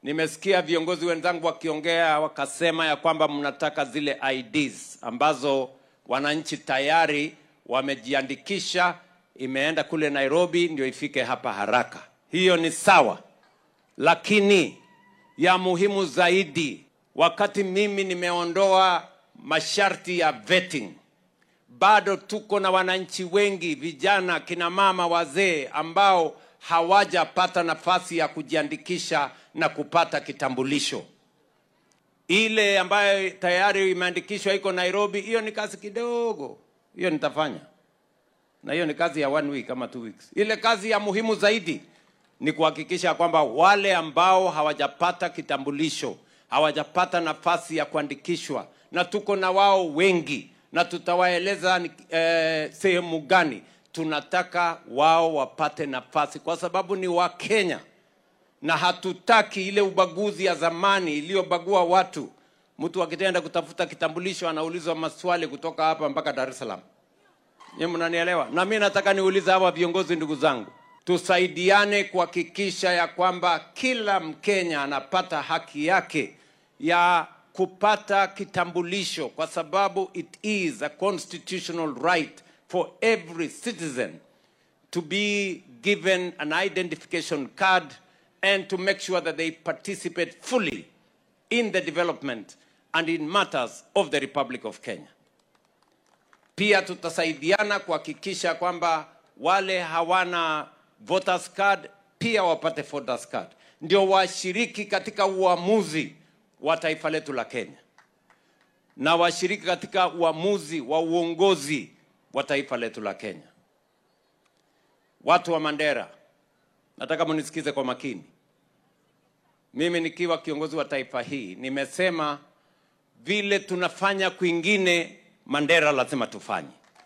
Nimesikia viongozi wenzangu wakiongea wakasema ya kwamba mnataka zile IDs ambazo wananchi tayari wamejiandikisha, imeenda kule Nairobi ndio ifike hapa haraka. Hiyo ni sawa, lakini ya muhimu zaidi, wakati mimi nimeondoa masharti ya vetting, bado tuko na wananchi wengi, vijana, kina mama, wazee ambao hawajapata nafasi ya kujiandikisha na kupata kitambulisho. Ile ambayo tayari imeandikishwa iko Nairobi, hiyo ni kazi kidogo, hiyo nitafanya, na hiyo ni kazi ya one week ama two weeks. Ile kazi ya muhimu zaidi ni kuhakikisha kwamba wale ambao hawajapata kitambulisho, hawajapata nafasi ya kuandikishwa, na tuko na wao wengi, na tutawaeleza ni- eh, sehemu gani tunataka wao wapate nafasi, kwa sababu ni Wakenya na hatutaki ile ubaguzi ya zamani iliyobagua watu. Mtu akitenda kutafuta kitambulisho anaulizwa maswali kutoka hapa mpaka Dar es Salaam. Nyinyi mnanielewa? Na mimi nataka niulize hawa viongozi, ndugu zangu, tusaidiane kuhakikisha ya kwamba kila Mkenya anapata haki yake ya kupata kitambulisho, kwa sababu it is a constitutional right for every citizen to be given an identification card and to make sure that they participate fully in the development and in matters of the Republic of Kenya. Pia tutasaidiana kuhakikisha kwamba wale hawana voters card pia wapate voters card, ndio washiriki katika uamuzi wa taifa letu la Kenya na washiriki katika uamuzi wa uongozi wa taifa letu la Kenya. Watu wa Mandera, nataka mnisikize kwa makini. Mimi nikiwa kiongozi wa taifa hii nimesema vile tunafanya kwingine Mandera lazima tufanye.